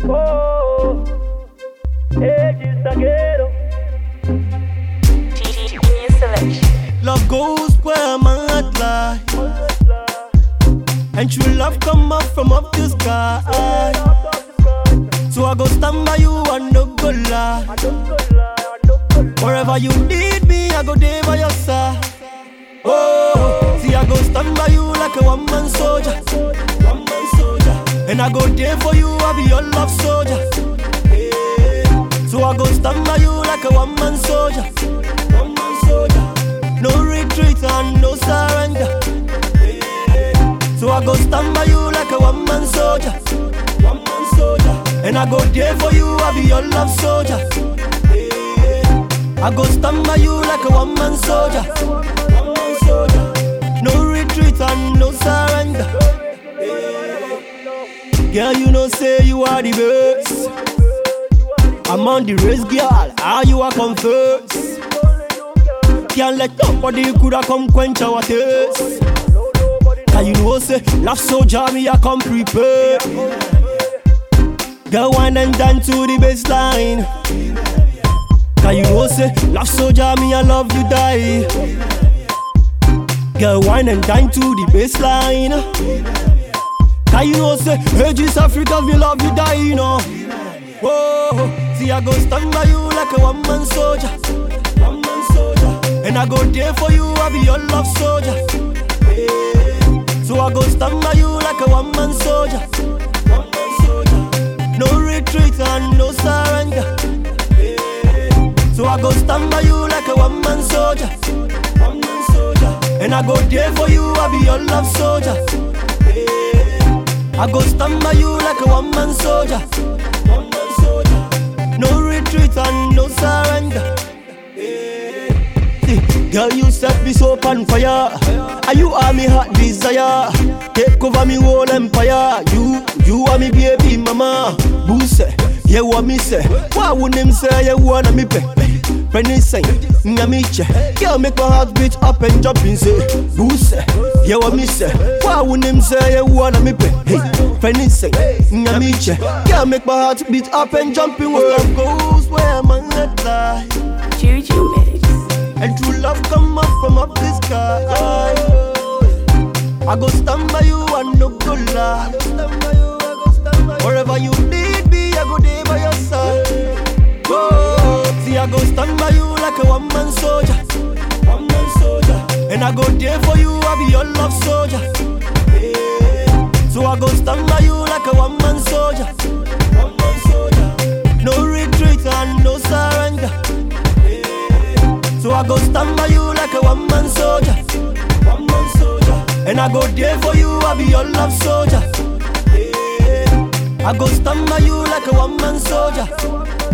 Oh, ages zagueiro. Love goes where my heart lie. And true love come up from up the sky. So I go stand by you and no go lie. Wherever you need me, I go there by your side. Oh, see I go stand by you like a one man soldier. One man soldier. And I go there for you, I be your love soldier. Yeah. So I go stand by you like a one man soldier. One man soldier. No retreat and no surrender. Yeah. So I go stand by you like a one man soldier. One man soldier. And I go there for you, I be your love soldier. Yeah. I go stand by you like a one man soldier. One man soldier. No retreat and no surrender. Girl, you know say you are the best. I'm on the race, girl. How you are come first? Can't let nobody coulda come quench our thirst. And you know say love so jammy, I come prepared. Girl, wine and dance to the baseline. Cause you know say love so jammy, I love you die. Girl, wine and dance to the baseline. Cause you know say ages Africa, we love you die, you know. Whoa, see I go stand by you like a one man soldier. One man soldier. And I go there for you, I be your love soldier. Yeah. So I go stand by you like a one man soldier. One man soldier. No retreat and no surrender. Yeah. So I go stand by you like a one man soldier. One man soldier. And I go there for you, I be your love soldier. Yeah. I go stand by you like a one man soldier. One man soldier. No retreat and no surrender. See, Girl, you set me so on fire. And you are me hot desire. Take over me whole empire. You, you are me baby mama. Boost, yeah, what me say? Why wouldn't him say you wanna me pay? Penny say, nga me che. Girl, make my heart beat up and jump and say, Boost, yeah, what me say? Why wouldn't him say you wanna me pay? Hey, penny say, nga me che. Girl, make my heart beat up and jump in where love goes, where my head lie. Juju Mix. And true love come up from up the sky. I go stand by you and no go lie. Wherever you need me, I go there by your side. Oh, see, I go stand by you like a one man soldier. One man soldier. And I go there for you, I be your love soldier. Yeah. So I go stand by you like a one man soldier. One man soldier. No retreat and no surrender. So I go stand by you like a one man soldier. One man soldier. And I go there for you, I be your love soldier. Yeah. I go stand by you like a one man soldier.